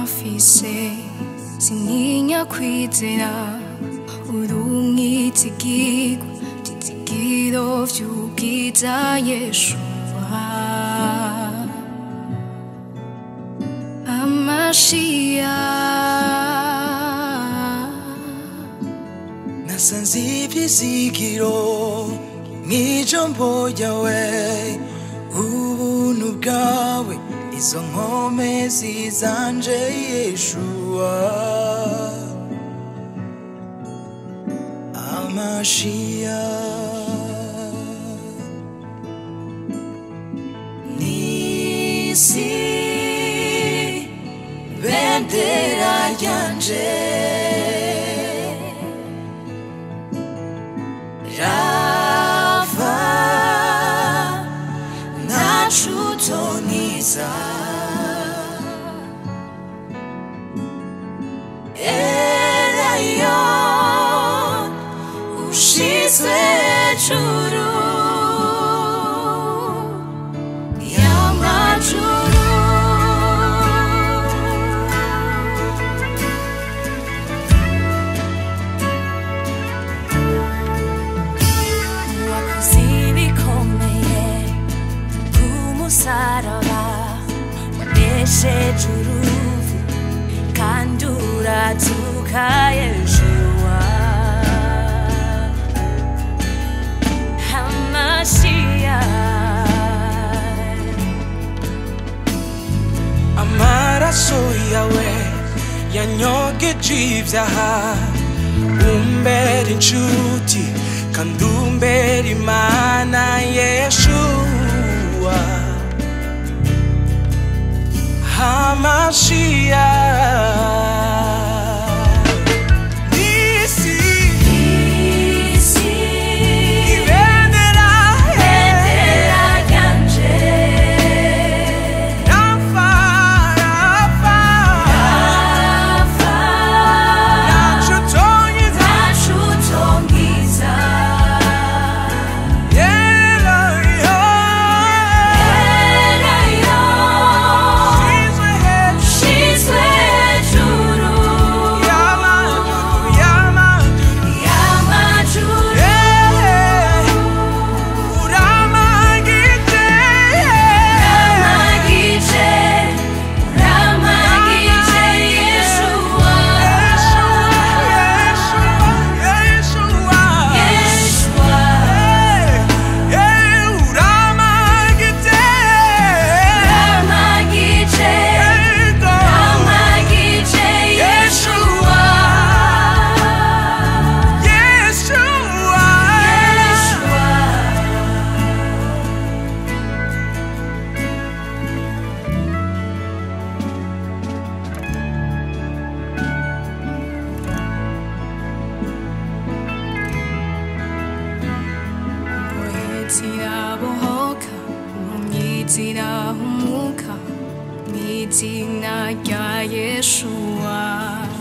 mfise sintinya kwizera uri umwizigirwa vyizigiro vy'ubwiza yeshuwa amashiya nasanze ibyizigiro mw'ijambo ryawe ubuntu bwawe izo nkome zizanje yeshuwa amashiya nisi bendera ryanje rava ntacutoniza erayo ushizwe hejuru y'amajuru wakoze ibikomeye ku musaraba wanesheje uruvu kandi uratuka yeshuwa hamashiya amaraso yawe yanyogeje ibyaha umbera inshuti kandi umbera imana yeshuwa hamashiya nisi isi ibendera bendera ryanje rafa rafa Rafa, nacutonyiza nacutongiza yerayo erayo izwe hejuru shizwe hejuru y'amajuru y'amajuru y'amajuru uramagije uramagije uramagije yeshuwa yeshuwa uramagije uramagije yeshuwa yeshuwa zirabohoka impumyi zirahumuka mu izina rya yeshuwa